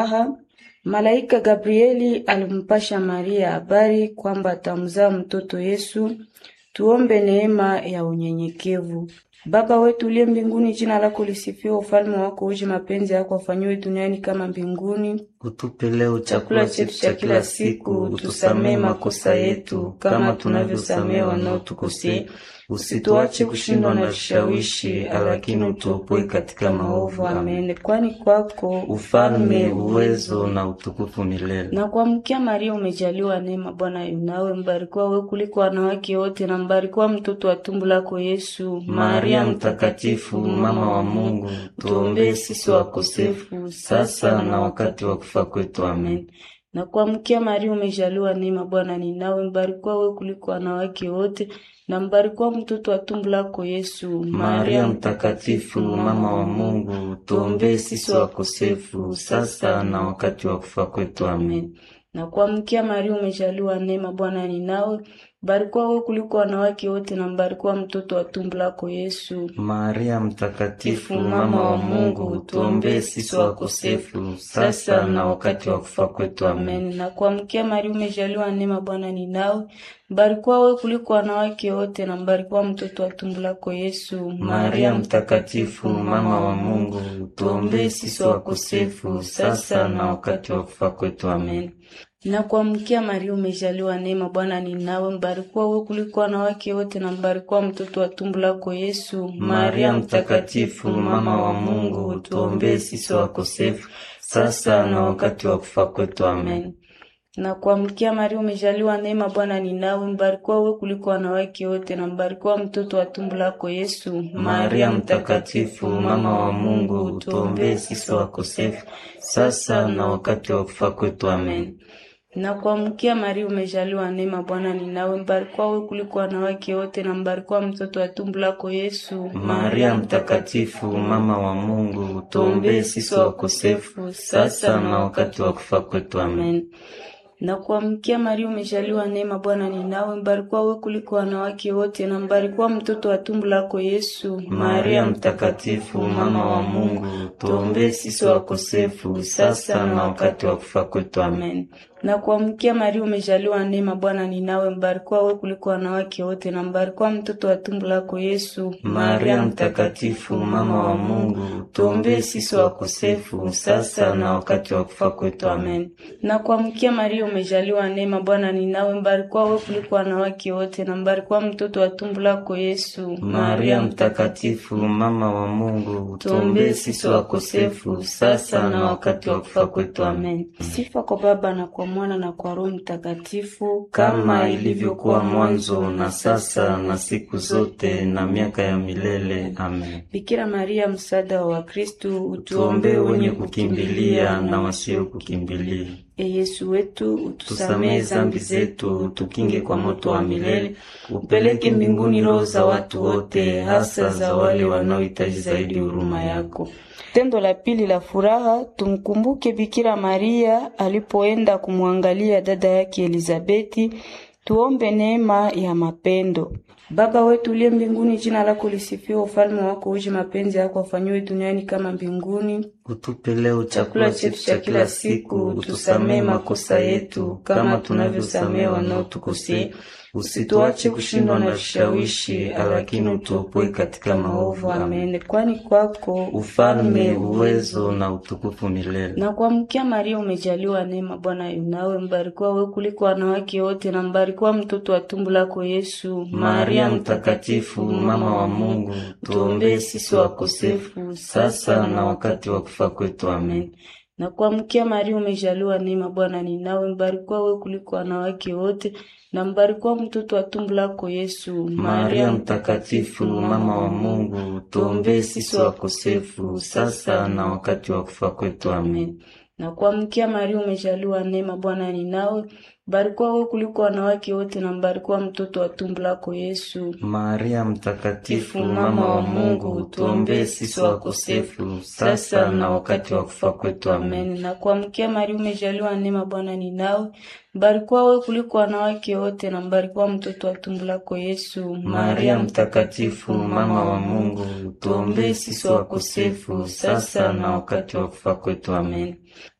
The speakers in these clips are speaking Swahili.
Aha, malaika Gabrieli alimpasha Maria habari kwamba atamzaa mtoto Yesu. Tuombe neema ya unyenyekevu. Baba wetu uliye mbinguni, jina lako lisifiwe, ufalme wako uje, mapenzi yako afanyiwe duniani kama mbinguni. Utupe leo chakula chetu cha kila siku, utusamee makosa yetu kama tunavyosamea wanaotukosea, usituache kushindwa na vishawishi, lakini utuopoe katika maovu. Amen. Amen. Kwani kwako Ufalme, uwezo na utukufu milele. na kuamkia Maria umejaliwa neema, Bwana yu nawe, mbarikiwa wewe kuliko wanawake wote, na mbarikiwa mtoto wa tumbo lako Yesu. Maria Mtakatifu, mama wa Mungu, tuombee sisi wakosefu sasa na wakati wa kufa kwetu. Amen. na kuamkia Maria umejaliwa neema, Bwana ni nawe, mbarikiwa wewe kuliko wanawake wote, na mbarikiwa mtoto wa tumbo lako Yesu. Maria Mtakatifu, mama wa Mungu, tuombee sisi wakosefu sasa na wakati wa kufa kwetu. Amen. na kuamkia Maria umejaliwa neema, Bwana ni nawe, mbarikiwa wewe kuliko wanawake wote, na mbarikiwa mtoto wa tumbo lako Yesu. Maria Mtakatifu, mama wa Mungu, tuombee sisi wakosefu sasa na wakati wa kufa kwetu. Amen. Amen. Na kuamkia Maria umejaliwa neema, Bwana ni nawe, mbarikiwa wewe kuliko wanawake wote, na mbarikiwa mtoto wa tumbo lako Yesu. Maria Mtakatifu, mama wa Mungu, tuombee sisi wakosefu sasa na wakati wa kufa kwetu. Amen. Na kuamkia Maria umejaliwa neema, Bwana ni nawe, mbarikiwa wewe kuliko wanawake wote, na mbarikiwa mtoto wa tumbo lako Yesu. Maria Mtakatifu, mama wa Mungu, tuombee sisi wakosefu sasa na wakati wa kufa kwetu. Amen. na kuamkia Maria umejaliwa neema, Bwana ni nawe, mbarikiwa wewe kuliko wanawake wote, na mbarikiwa mtoto wa tumbo lako Yesu. Maria Mtakatifu, mama wa Mungu, tuombee sisi wakosefu sasa na wakati wa kufa kwetu. Amen. na kuamkia Maria umejaliwa neema, Bwana ni nawe, mbarikiwa wewe kuliko wanawake wote, na mbarikiwa mtoto wa tumbo lako Yesu. Maria Mtakatifu, mama wa Mungu, tuombee sisi wakosefu sasa na wakati wa kufa kwetu. Amen. Amen. Na kuamkia Maria umejaliwa neema, Bwana ni nawe, mbarikiwa wewe kuliko wanawake wote, na mbarikiwa mtoto wa tumbo lako Yesu. Maria Mtakatifu, mama wa Mungu, tuombee sisi wakosefu sasa na wakati wa kufa kwetu. Amen. Amen. Na kuamkia Maria umejaliwa neema, Bwana ni nawe, mbarikiwa wewe kuliko wanawake wote, na mbarikiwa mtoto wa tumbo lako Yesu. Maria Mtakatifu, mama wa Mungu, tuombee sisi wakosefu sasa na wakati wa kufa kwetu. Amen. Na kuamkia Maria umejaliwa neema, Bwana ni nawe, mbarikiwa wewe kuliko wanawake wote, na mbarikiwa mtoto wa tumbo lako Yesu. Maria Mtakatifu, mama wa Mungu, tuombee sisi wakosefu sasa na wakati wa kufa kwetu. Amen. Sifa kwa Baba na kwa Mwana na kwa Roho Mtakatifu, Kama ilivyokuwa mwanzo na sasa na siku zote na miaka ya milele. Amen. Bikira Maria, msaada wa Wakristu, Tuombee wenye kukimbilia na wasio kukimbilia. E Yesu wetu, utusamehe Tusamehe zambi zetu, tukinge kwa moto wa milele, upeleke mbinguni roho za watu wote, hasa za wale wanaohitaji zaidi huruma yako. Tendo la pili la furaha, tumkumbuke Bikira Maria alipoenda kumwangalia dada yake Elizabeti. Tuombe neema ya mapendo. Baba wetu uliye mbinguni, jina lako lisifiwe, ufalme wako uje, mapenzi yako afanyiwe duniani kama mbinguni. Utupe leo chakula chetu cha kila siku, utusamehe makosa yetu kama tunavyosamehe wanaotukosea, usituache kushindwa na vishawishi, lakini utuopoe katika maovu. Amen. Amen. Kwani kwako Ufalme, uwezo na utukufu milele. na kuamkia Maria umejaliwa neema, Bwana yu nawe, mbarikiwa wewe kuliko wanawake wote, na mbarikiwa mtoto wa tumbo lako Yesu. Maria Mtakatifu, mama wa Mungu, tuombee sisi wakosefu sasa na wakati wa kufa kwetu. Amen. na kuamkia Maria umejaliwa neema, Bwana ni nawe, mbarikiwa wewe kuliko wanawake wote, na mbarikiwa mtoto wa tumbo lako Yesu. Maria Mtakatifu, mama wa Mungu, tuombee sisi wakosefu sasa na wakati wa kufa kwetu. Amen. na kuamkia Maria umejaliwa neema, Bwana ni nawe, mbarikiwa wewe kuliko wanawake wote, na mbarikiwa mtoto wa tumbo lako Yesu. Maria Mtakatifu, mama wa Mungu, tuombee sisi wakosefu sasa na wakati wa kufa kwetu. Amen. Amen. Na kuamkia Maria umejaliwa neema, Bwana ni nawe, mbarikiwa wewe kuliko wanawake wote, na mbarikiwa mtoto wa tumbo lako Yesu. Maria Mtakatifu, mama wa Mungu, tuombee sisi wakosefu sasa na wakati wa kufa kwetu. Amen.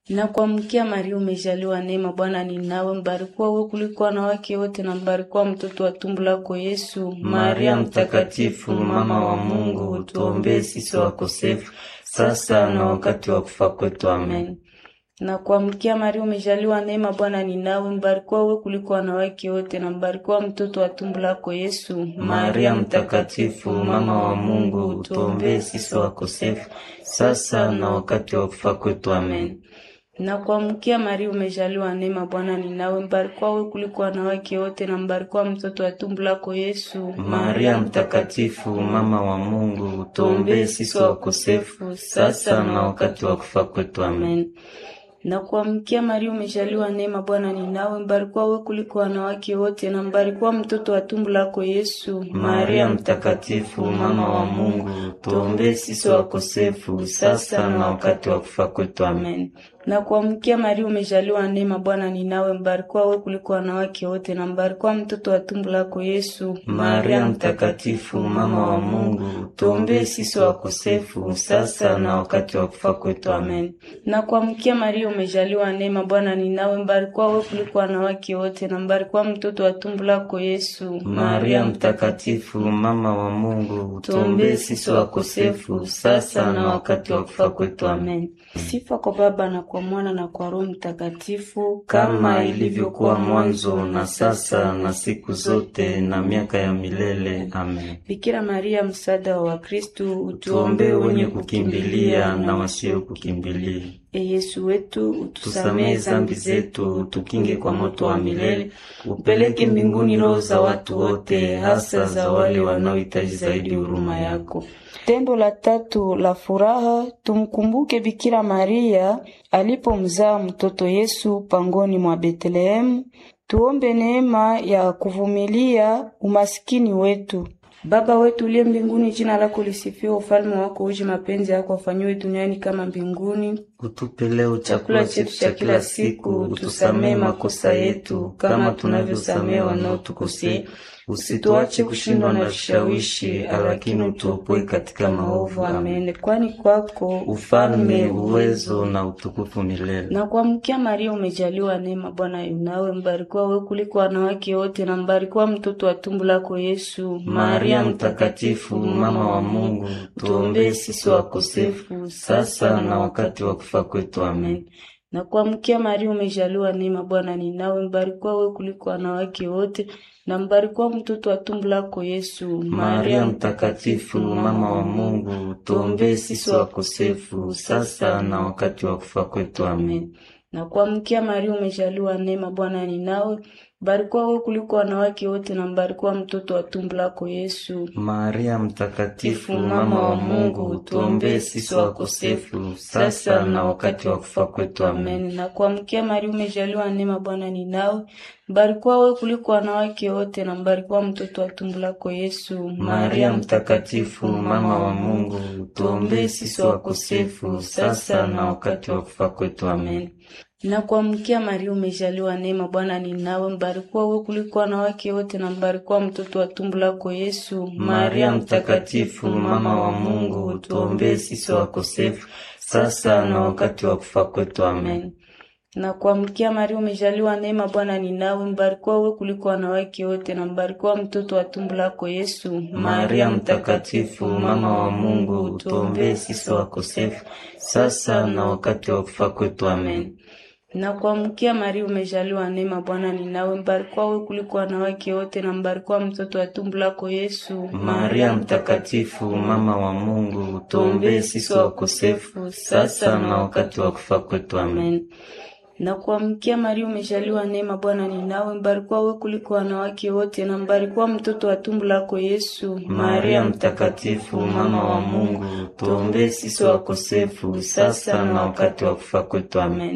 Na kuamkia Maria, umejaliwa neema, Bwana ni nawe, mbarikiwa wewe kuliko wanawake wote, na mbarikiwa mtoto wa tumbo lako Yesu. Maria Mtakatifu, mama wa Mungu, tuombee sisi wakosefu, sasa na wakati wa kufa kwetu. Amen. Na kuamkia Maria, umejaliwa neema, Bwana ni nawe, mbarikiwa wewe kuliko wanawake wote, na mbarikiwa mtoto wa tumbo lako Yesu. Maria Mtakatifu, mama wa Mungu, tuombee sisi wakosefu, sasa na wakati wa kufa kwetu. Amen. Na kuamkia Maria, umejaliwa neema, Bwana ni nawe, mbarikiwa wewe kuliko wanawake wote, na mbarikiwa mtoto wa tumbo lako Yesu. Maria Mtakatifu, mama wa Mungu, tuombee sisi wakosefu, sasa na wakati wa kufa kwetu. Amen. Na kuamkia Maria, umejaliwa neema, Bwana ni nawe, mbarikiwa wewe kuliko wanawake wote, na mbarikiwa mtoto wa tumbo lako Yesu. Maria Mtakatifu, mama wa Mungu, tuombee sisi wakosefu, sasa na wakati wa kufa kwetu. Amen. Na kuamkia Maria, umejaliwa neema, Bwana ni nawe, mbarikiwa wewe kuliko wanawake wote, na mbarikiwa mtoto wa tumbo lako Yesu. Maria Mtakatifu, mama wa Mungu, tuombee sisi wakosefu, sasa na wakati wa kufa kwetu. Amen. Na kuamkia Maria, umejaliwa neema, Bwana ni nawe, mbarikiwa wewe kuliko wanawake wote, na mbarikiwa mtoto wa tumbo lako Yesu. Maria Mtakatifu, mama wa Mungu, tuombee sisi wakosefu, sasa na wakati wa kufa kwetu. Amen. Sifa kwa Baba na kwa Mwana na kwa Roho Mtakatifu, kama ilivyokuwa mwanzo na sasa na siku zote na miaka ya milele. Amen. Bikira Maria, msaada wa Wakristo, utuombee wenye kukimbilia na wasio kukimbilia. E Yesu wetu, utusamehe zambi zetu, utukinge kwa moto wa milele, upeleke mbinguni roho za watu wote, hasa za wale wanaohitaji zaidi huruma yako. Tendo la tatu la furaha, tumkumbuke Bikira Maria alipomzaa mtoto Yesu pangoni mwa Betlehemu. Tuombe neema ya kuvumilia umasikini wetu. Baba wetu uliye mbinguni, jina lako lisifiwe, ufalme wako uje, mapenzi yako afanyiwe duniani kama mbinguni. Utupe leo chakula chetu cha kila siku, utusamehe makosa yetu kama tunavyosamehe wanaotukosea, usituache kushindwa na vishawishi, lakini utuopoe katika maovu. Amen. Kwani kwako ufalme, uwezo na utukufu milele. Na kuamkia Maria, umejaliwa neema, Bwana yunawe, mbarikiwa wewe kuliko wanawake wote, na mbarikiwa mtoto wa tumbo lako Yesu. Maria Mtakatifu, mama wa Mungu, tuombee sisi wakosefu, sasa na wakati wa kufa kwetu. Amen. Na kuamkia Maria, umejaliwa neema, Bwana ni nawe, mbarikiwa wewe kuliko wanawake wote, na mbarikiwa mtoto wa tumbo lako Yesu. Maria Mtakatifu, mama wa Mungu, tuombee sisi wakosefu, sasa na wakati wa kufa kwetu. Amen. Na kuamkia Maria, umejaliwa neema, Bwana ni nawe, mbarikiwa wewe kuliko wanawake wote, na mbarikiwa mtoto wa tumbo lako Yesu. Maria Mtakatifu, mama wa Mungu, tuombee sisi wakosefu, sasa na wakati wa kufa kwetu. Amen. Na kuamkia Maria, umejaliwa neema, Bwana ni nawe, mbarikiwa wewe kuliko wanawake wote, na mbarikiwa mtoto wa tumbo lako Yesu. Maria Mtakatifu, mama wa Mungu, tuombee sisi wakosefu, sasa na wakati wa kufa kwetu. Amen. Na kuamkia Maria, umejaliwa neema, Bwana ni nawe, mbarikiwa wewe kuliko wanawake wote, na mbarikiwa mtoto wa tumbo lako Yesu. Maria Mtakatifu, mama wa Mungu, tuombee sisi wakosefu, sasa na wakati wa kufa kwetu. Amen. Na kuamkia Maria, umejaliwa neema, Bwana ni nawe, mbarikiwa wewe kuliko wanawake wote, na mbarikiwa mtoto wa tumbo lako Yesu. Maria Mtakatifu, mama wa Mungu, tuombee sisi wakosefu, sasa na wakati wa kufa kwetu. Amen. Na kuamkia Maria, umejaliwa neema, Bwana ni nawe, mbarikiwa wewe kuliko wanawake wote, na mbarikiwa mtoto wa tumbo lako Yesu. Maria Mtakatifu, mama wa Mungu, tuombee sisi wakosefu, sasa na wakati wa kufa kwetu. Amen. Na kuamkia Maria, umejaliwa neema, Bwana ni nawe, mbarikiwa wewe kuliko wanawake wote, na mbarikiwa mtoto wa tumbo lako Yesu. Maria Mtakatifu, mama wa Mungu, tuombee sisi wakosefu, sasa na wakati wa kufa kwetu. Amen.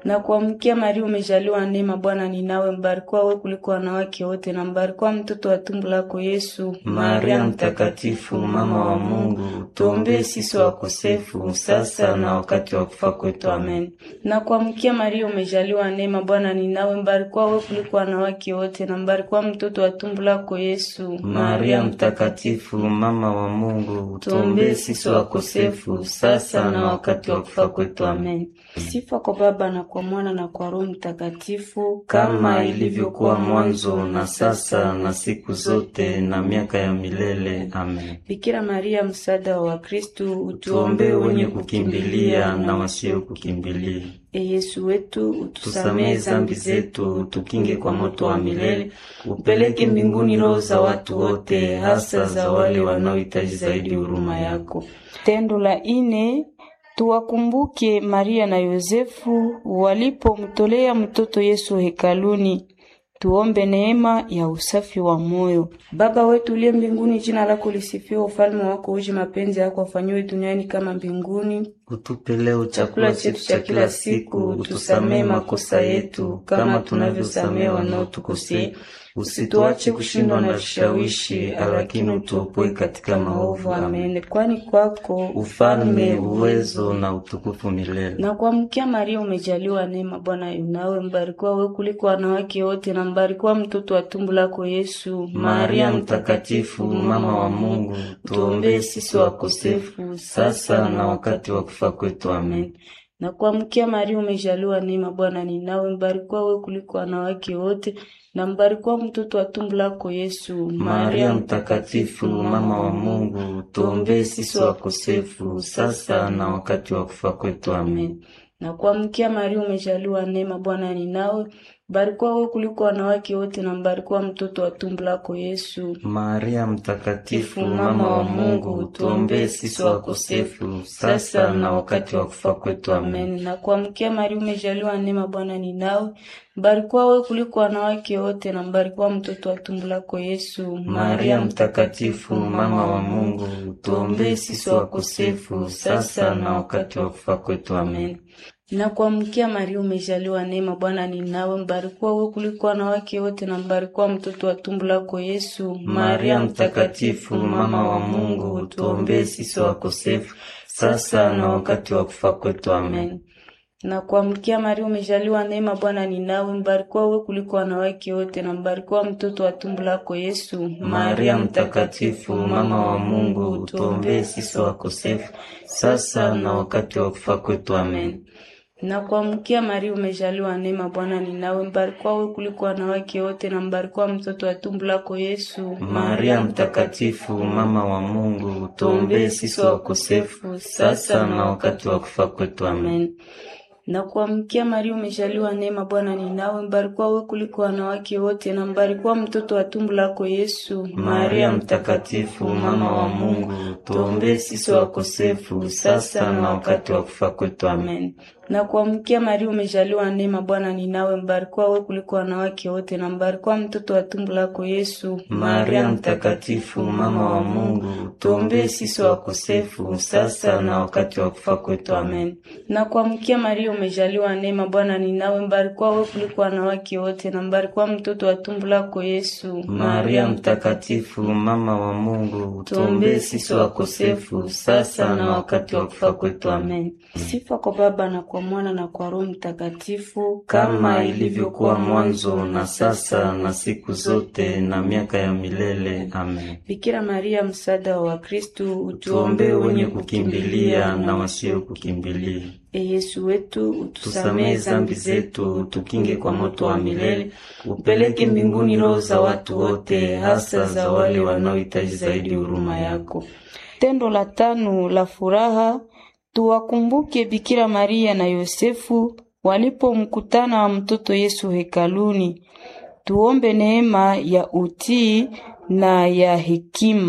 Na kuamkia Maria, umejaliwa neema, Bwana ni nawe, mbarikiwa wewe kuliko wanawake wote, na mbarikiwa mtoto wa tumbo lako Yesu. Maria Mtakatifu, mama wa Mungu, tuombee sisi wakosefu sasa na wakati wa kufa kwetu. Amen. Na kuamkia Maria, umejaliwa neema, Bwana ni nawe, mbarikiwa wewe kuliko wanawake wote, na mbarikiwa mtoto wa tumbo lako Yesu. Maria Mtakatifu, mama wa Mungu, tuombee sisi wakosefu sasa na wakati wa kufa kwetu. Amen. Sifa kwa Baba na kwa Mwana na kwa Roho Mtakatifu, kama ilivyokuwa mwanzo na sasa na siku zote na miaka ya milele. Amen. Bikira Maria, msaada wa Wakristu, Tuombee wenye kukimbilia na wasio kukimbilia. E Yesu wetu, utusamehe Tusamehe zambi zetu, tukinge kwa moto wa milele, upeleke mbinguni roho za watu wote, hasa za wale wanaohitaji zaidi huruma yako. Tendo la ine Tuwakumbuke Maria na Yosefu walipomtolea mtoto Yesu hekaluni. Tuombe neema ya usafi wa moyo. Baba wetu uliye mbinguni, jina lako lisifiwe, ufalme wako uje, mapenzi yako afanyiwe duniani kama mbinguni. Utupe leo chakula chetu cha kila siku, utusamehe makosa yetu kama tunavyosamehe wanaotukosea, usituache kushindwa na vishawishi, lakini utuopoe katika maovu. Amen. Amen. Kwani kwako Ufalme, uwezo na utukufu milele. na kuamkia Maria umejaliwa neema, Bwana yu nawe, mbarikiwa wewe kuliko wanawake wote, na mbarikiwa mtoto wa tumbo lako Yesu. Maria Mtakatifu, mama wa Mungu, tuombee sisi wakosefu sasa na wakati wa kufa kwetu. Amen. Na kuamkia Maria umejaliwa neema, Bwana ni nawe, mbarikiwa wewe kuliko wanawake wote, na mbarikiwa mtoto wa tumbo lako Yesu. Maria Mtakatifu, mama wa Mungu, tuombee sisi wakosefu sasa na wakati wa kufa kwetu. Amen. na kuamkia Maria umejaliwa neema, Bwana ni nawe, mbarikiwa wewe kuliko wanawake wote, na mbarikiwa mtoto wa tumbo lako Yesu. Maria Mtakatifu, mama wa Mungu, tuombee sisi wakosefu sasa na wakati wa kufa kwetu. Amen. Amen. Na kuamkia Maria umejaliwa neema, Bwana ni nawe, mbarikiwa wewe kuliko wanawake wote, na mbarikiwa mtoto wa tumbo lako Yesu. Maria Mtakatifu, mama wa Mungu, tuombee sisi wakosefu sasa na wakati wa kufa kwetu. Amen. Na kuamkia Maria umejaliwa neema, Bwana ni nawe, mbarikiwa wewe kuliko wanawake wote, na mbarikiwa mtoto wa tumbo lako Yesu. Maria Mtakatifu, mama wa Mungu, tuombee sisi wakosefu sasa na wakati wa kufa kwetu. Amen. na kuamkia Maria umejaliwa neema, Bwana ni nawe, mbarikiwa wewe kuliko wanawake wote, na mbarikiwa mtoto wa tumbo lako Yesu. Maria Mtakatifu, mama wa Mungu, tuombee sisi wakosefu sasa na wakati wa kufa kwetu. Amen. na kuamkia Maria umejaliwa neema, Bwana ni nawe, mbarikiwa wewe kuliko wanawake wote, na mbarikiwa mtoto wa tumbo lako Yesu. Maria Mtakatifu, mama wa Mungu, tuombee sisi wakosefu sasa na wakati wa kufa kwetu. Amen. Amen. Na kuamkia Maria umejaliwa neema, Bwana ni nawe, mbarikiwa wewe kuliko wanawake wote, na mbarikiwa mtoto wa tumbo lako Yesu. Maria Mtakatifu, mama wa Mungu, tuombee sisi wakosefu sasa na wakati wa kufa kwetu. Amen. Amen. Na kuamkia Maria umejaliwa neema, Bwana ni nawe, mbarikiwa wewe kuliko wanawake wote, na mbarikiwa mtoto wa tumbo lako Yesu. Maria Mtakatifu, mama wa Mungu, tuombee sisi wakosefu sasa na wakati wa kufa kwetu. Amen. Amen. Na kuamkia Maria umejaliwa neema, Bwana ni nawe, mbarikiwa wewe kuliko wanawake wote, na mbarikiwa mtoto wa tumbo lako Yesu. Maria Mtakatifu, mama wa Mungu, tuombee sisi wakosefu sasa na wakati wa kufa kwetu. Amen. Amen. Sifa kwa Baba na kwa Mwana na kwa Roho Mtakatifu, kama ilivyokuwa mwanzo na sasa na siku zote na miaka ya milele. Amen. Bikira Maria, msaada wa Wakristu, Tuombee wenye kukimbilia na wasio kukimbilia. E Yesu wetu, utusamehe Tusamehe zambi zetu, tukinge kwa moto wa milele, upeleke mbinguni roho za watu wote, hasa za wale wanaohitaji zaidi huruma yako. Tendo la tano la furaha, tuwakumbuke Bikira Maria na Yosefu walipomkutana wa mtoto Yesu hekaluni. Tuombe neema ya utii na ya hekima.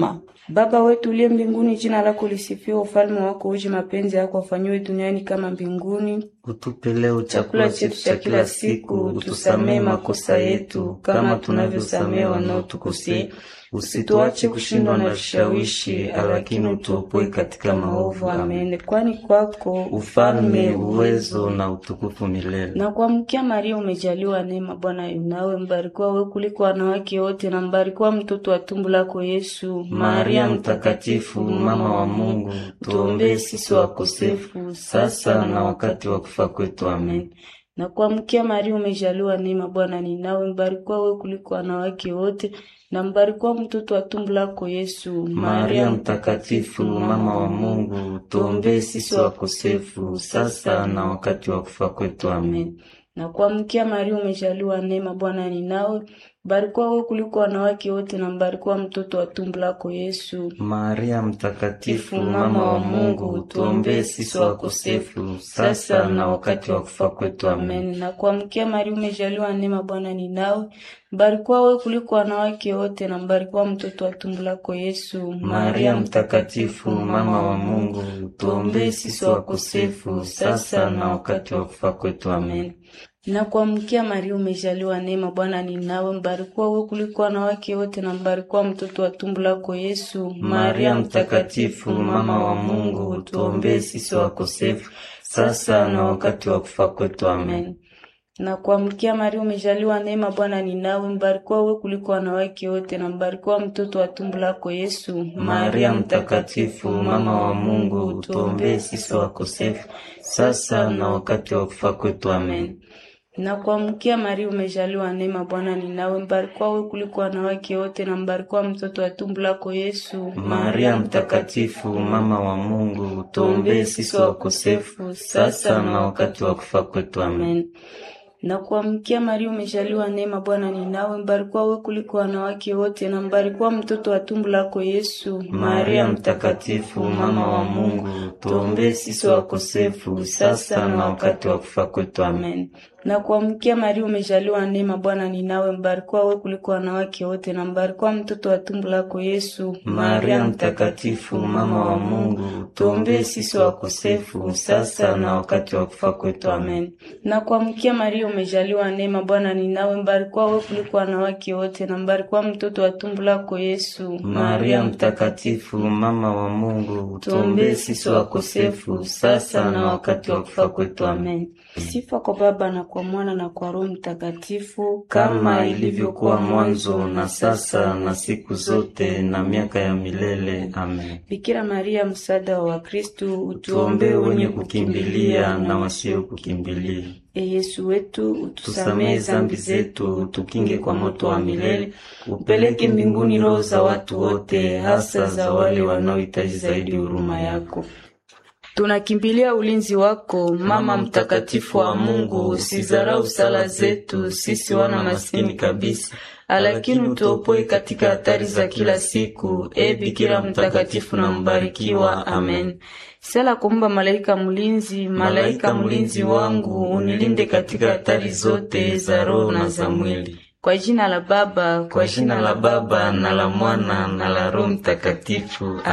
Baba wetu uliye mbinguni, jina lako lisifiwe, ufalme wako uje, mapenzi yako afanyiwe duniani kama mbinguni. Utupe leo chakula chetu cha kila siku, utusamehe makosa yetu kama tunavyosamehe wanaotukosea, usituache kushindwa na vishawishi, lakini utuopoe katika maovu. Amen. Amen. Kwani kwako Ufalme, uwezo na utukufu milele. na kuamkia Maria umejaliwa neema, Bwana yu nawe, mbarikiwa wewe kuliko wanawake wote, na mbarikiwa mtoto wa tumbo lako Yesu. Maria Mtakatifu, mama wa Mungu, tuombee sisi wakosefu sasa na wakati wa kufa kwetu. Amen. na kuamkia Maria umejaliwa neema, Bwana ni nawe, mbarikiwa wewe kuliko wanawake wote, na mbarikiwa mtoto wa tumbo lako Yesu. Maria Mtakatifu, mama wa Mungu, tuombee sisi wakosefu sasa na wakati wa kufa kwetu. Amen. na kuamkia Maria umejaliwa neema, Bwana ni nawe, mbarikiwa wewe kuliko wanawake wote, na mbarikiwa mtoto wa tumbo lako Yesu. Maria Mtakatifu, mama wa Mungu, tuombee sisi wakosefu sasa na wakati wa kufa kwetu. Amen. Amen. Na kuamkia Maria umejaliwa neema, Bwana ni nawe, mbarikiwa wewe kuliko wanawake wote, na mbarikiwa mtoto wa tumbo lako Yesu. Maria Mtakatifu, mama wa Mungu, tuombee sisi wakosefu sasa na wakati wa kufa kwetu. Amen. Na kuamkia Maria umejaliwa neema, Bwana ni nawe, mbarikiwa wewe kuliko wanawake wote, na mbarikiwa mtoto wa tumbo lako Yesu. Maria Mtakatifu, mama wa Mungu, tuombee sisi wakosefu sasa na wakati wa kufa kwetu. Amen. na kuamkia Maria umejaliwa neema, Bwana ni nawe, mbarikiwa wewe kuliko wanawake wote, na mbarikiwa mtoto wa tumbo lako Yesu. Maria Mtakatifu, mama wa Mungu, tuombee sisi wakosefu sasa na wakati wa kufa kwetu. Amen. na kuamkia Maria umejaliwa neema, Bwana ni nawe, mbarikiwa wewe kuliko wanawake wote, na mbarikiwa mtoto wa tumbo lako Yesu. Maria Mtakatifu, mama wa Mungu, tuombee sisi wakosefu sasa na wakati wa kufa kwetu. Amen. Amen. Na kuamkia Maria umejaliwa neema, Bwana ni nawe, mbarikiwa wewe kuliko wanawake wote, na mbarikiwa mtoto wa tumbo lako Yesu. Maria Mtakatifu, mama wa Mungu, tuombee sisi wakosefu sasa na wakati wa kufa kwetu. Amen. Amen. Na kuamkia Maria umejaliwa neema, Bwana ni nawe, mbarikiwa wewe kuliko wanawake wote, na mbarikiwa mtoto wa tumbo lako Yesu. Maria Mtakatifu, mama wa Mungu, tuombee sisi wakosefu sasa na wakati wa kufa kwetu. Amen. Na kuamkia Maria umejaliwa neema, Bwana ni nawe, mbarikiwa wewe kuliko wanawake wote, na mbarikiwa mtoto wa tumbo lako Yesu. Maria Mtakatifu, mama wa Mungu, tuombee sisi wakosefu sasa na wakati wa kufa kwetu. Amen. Sifa kwa Baba na kwa Mwana na kwa Roho Mtakatifu, Kama ilivyokuwa mwanzo na sasa na siku zote na miaka ya milele. Amen. Bikira Maria, msaada wa Wakristu, Tuombee wenye kukimbilia na wasio kukimbilia. E Yesu wetu, utusamehe Tusamehe zambi zetu, tukinge kwa moto wa milele, upeleke mbinguni roho za watu wote, hasa za wale wanaohitaji zaidi huruma yako. Tunakimbilia ulinzi wako, Mama mtakatifu wa Mungu, usizarau sala zetu sisi wana maskini kabisa, lakini utuopoe katika hatari za kila siku. E Bikira mtakatifu na mbarikiwa. Amen. Sala kumba malaika mlinzi, Malaika mlinzi wangu, unilinde katika hatari zote za roho na za mwili. Kwa jina la Baba, Kwa jina la Baba na la Mwana na la Roho Mtakatifu.